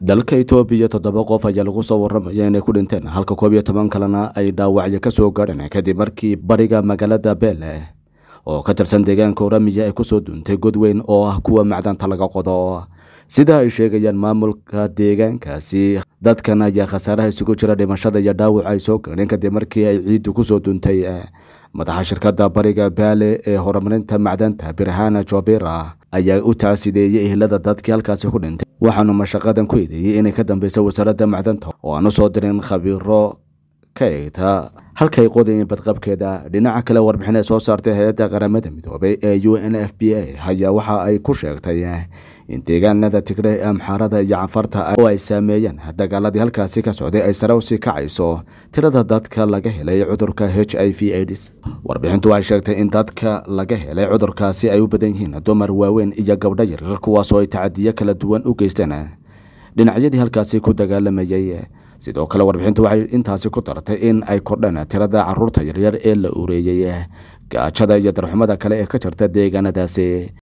dalka itoobiya toddoba qof ayaa lagu soo waramaya inay ku dhinteen halka koob iyo toban kalena ay dhaawacyo ka soo gaadheen kadib markii bariga magaalada beele oo ka tirsan deegaanka oramiya ay kusoo duuntay god weyn oo ah kuwa macdanta laga qodo sida ay sheegayaan maamulka deegaankaasi dadkan ayaa khasaaraha isugu jira dhimashada iyo dhaawac ay soo gaadheen kadib markii ay ciiddu kusoo duuntay madaxa shirkadda bariga baale ee horumarinta macdanta birhana jobira ayaa u taasideeyey ehlada dadkii halkaasi ku dhintay waxaanu mashaqadan ku eedeeyey inay ka dambeysa wasaaradda macdanta oo aan u soo dirin khabiiro ka eegta halkay qodayeen badqabkeeda dhinaca kale warbixin ay soo saartay hay-adda qaramada midoobay ee u n f b a ayaa waxa ay ku sheegtay in deegaanada tigre ee amxaarada iyo canfarta oo ay saameeyeen dagaaladii halkaasi ka socday ay sare usii kacayso tirada dadka laga helay cudurka h i v aids warbixintu waxay sheegtay in dadka laga helay cudurkaasi ay u badan yihiin dumar waaweyn iyo gabdho yaryar kuwaasoo ay tacadiyo kala duwan u geysteen dhinacyadii halkaasi ku dagaalamayay sidoo kale warbixintu waxay intaasi ku dartay in ay kordheen tirada caruurta yaryar ee la ureeyey gaajada iyo darxumada kale ee ka jirta deegaanadaasi